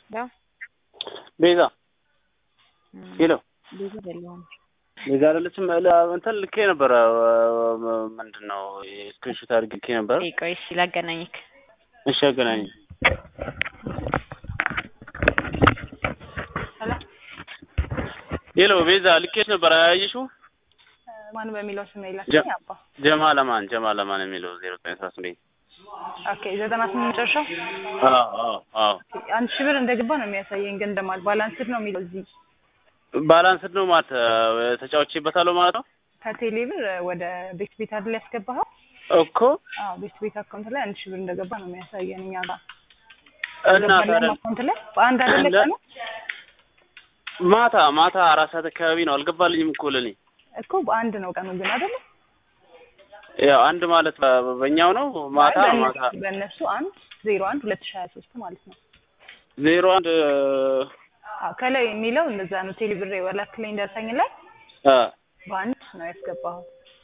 ዳ ቤዛ ሄሎ ቤዛ አይደለሁም። ቤዛ አይደለችም። እንትን ልኬ ነበረ ምንድን ነው ስክሪንሾት አድርጌ ልኬ ነበረ። እይ ቆይ እሺ ላገናኝክ። እሺ አገናኝ። ሄሎ ቤዛ ልኬሽ ነበረ አያየሽው? ማን በሚለው ስም ጀ- ይላል አባ ጀማ ለማን ጀማ ለማን የሚለው ዜሮ ዘጠኝ አስራ ስምንት ኦኬ ዘጠና ስምንት መጨረሻው አዎ አዎ አዎ አንድ ሺህ ብር እንደገባ ነው የሚያሳየኝ ግን እንደማል ባላንስድ ነው የሚለው እዚህ ባላንስድ ነው ማለት ተጫውቼበታለሁ ማለት ነው ከቴሌ ብር ወደ ቤት ቤት አይደል ያስገባኸው እኮ አዎ ቤት ቤት አካውንት ላይ አንድ ሺህ ብር እንደገባ ነው የሚያሳየን እኛ ጋር እና ገባለን ታዲያ አካውንት ላይ በአንድ አይደለ እንደ- ቀኑ ማታ ማታ አራት ሰዓት አካባቢ ነው አልገባልኝም እኮ ለኔ እኮ በአንድ ነው ቀኑ ግን አይደለ ያው አንድ ማለት በ- በእኛው ነው ማታ አይ፣ በእነሱ- ማታ በእነሱ አንድ ዜሮ አንድ ሁለት ሺህ ሀያ ሶስት ማለት ነው ዜሮ አንድ አዎ ከላይ የሚለው እንደዛ ነው ቴሌ ብር ወላክልኝ ደርሰኝ ላይ አ በአንድ ነው ያስገባኸው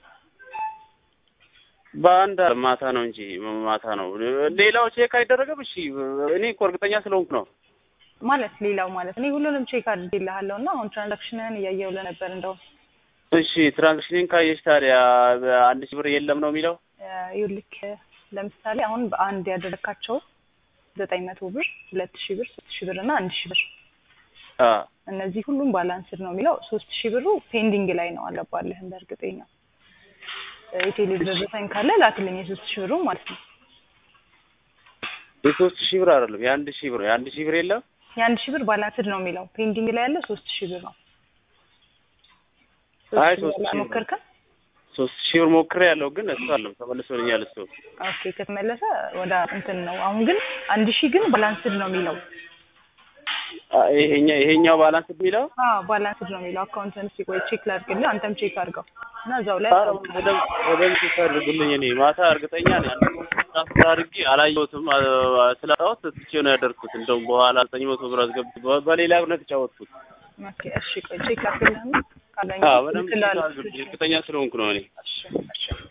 በአንድ ማታ ነው እንጂ ማታ ነው። ሌላው ቼክ አይደረግም። እሺ እኔ እኮ እርግጠኛ ስለሆንኩ ነው። ማለት ሌላው ማለት እኔ ሁሉንም ቼክ አድርጌልሃለሁ እና አሁን ትራንዛክሽንህን እያየሁልህ ነበር እንደውም እሺ ትራንዛክሽንን ካየሽ ታዲያ አንድ ሺህ ብር የለም ነው የሚለው። ይኸውልህ ለምሳሌ አሁን በአንድ ያደረካቸው ዘጠኝ መቶ ብር ሁለት ሺህ ብር ሶስት ሺህ ብር እና አንድ ሺህ ብር አ እነዚህ ሁሉም ባላንስድ ነው የሚለው ሶስት ሺህ ብሩ ፔንዲንግ ላይ ነው አለባለህ እንደ እርግጠኛ የቴሌ ብር ደረሰኝ ካለ ላክልኝ የሶስት ሺህ ብሩ ማለት ነው የሶስት ሺህ ብር አይደለም የአንድ ሺህ ብር የአንድ ሺህ ብር የለም። የአንድ ሺህ ብር ባላንስድ ነው የሚለው ፔንዲንግ ላይ ያለ ሶስት ሺህ ብር ነው ሶስት አይ ሺህ ሶስት ብር ሺህ ብር አልሞከርክም ሶስት ሺህ ብር ሞክሬ ያለው ግን እሱ አለም ተመልሶልኛል እሱ። ኦኬ ከተመለሰ ወደ እንትን ነው አሁን ግን አንድ ሺህ ግን ባላንስድ ነው የሚለው አ ይሄኛ ይሄኛው ባላንስ የሚለው አዎ ባላንስድ ነው የሚለው አካውንትን እስኪ ቆይ ቼክ ላድርግልህ አንተም ቼክ አድርገው እና እዛው ላይ ኧረ በደንብ በደንብ ቼክ አድርጉልኝ። እኔ ማታ እርግጠኛ ነኝ አንድ ትራንስፈር አድርጌ አላየሁትም አ- ስላጣሁት ትቼው ነው ያደርኩት። እንደውም በኋላ ዘጠኝ መቶ ብር አስገብቼ በ- በሌላ ነው የተጫወትኩት። ኦኬ እሺ ቆይ ቼክ ላድርግልህና ካገኘሁ አዎ በደንብ ቼክ እልክልሃለሁ። አድርጉልኝ። እርግጠኛ ስለሆንኩ ነው እኔ እሺ እሺ